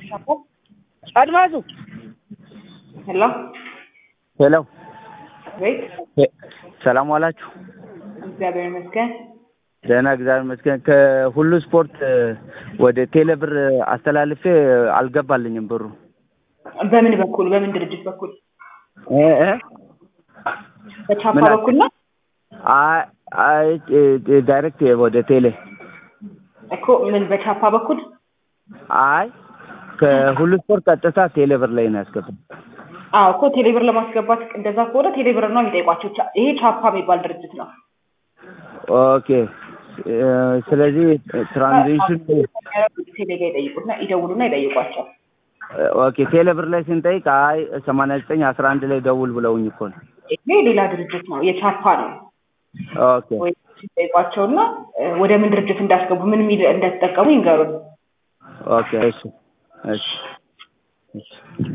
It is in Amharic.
አድማሱ ሄሎ ሄሎ ቤት ሰላም ዋላችሁ? እግዚአብሔር ይመስገን። ደህና እግዚአብሔር ይመስገን። ከሁሉ ስፖርት ወደ ቴሌብር አስተላልፌ አልገባልኝም ብሩ በምን በኩል በምን ድርጅት በኩል? እ እ በቻፓ ምን አለ? በኩል ነው አይ አይ እ- ዳይሬክት ወደ ቴሌ እኮ ምን በቻፓ በኩል አይ ከሁሉ ስፖርት ቀጥታ ቴሌብር ላይ ነው ያስገባል። አዎ እኮ ቴሌብር ለማስገባት እንደዛ ከሆነ ቴሌብር ነው የሚጠይቋቸው። ቻ- ይሄ ቻፓ የሚባል ድርጅት ነው። ኦኬ እ፣ ስለዚህ ትራንዚሽን ቴሌ ጋር ይጠይቁና ይደውሉና ይጠይቋቸው። ኦኬ ቴሌብር ላይ ስንጠይቅ አይ ሰማንያ ዘጠኝ አስራ አንድ ላይ ደውል ብለውኝ እኮ ነው። ይሄ ሌላ ድርጅት ነው፣ የቻፓ ነው። ኦኬ ወይ ይጠይቋቸውና እ፣ ወደ ምን ድርጅት እንዳስገቡ ምን ሚል እንደተጠቀሙ ይንገሩን። ኦኬ እሺ እሺ እሺ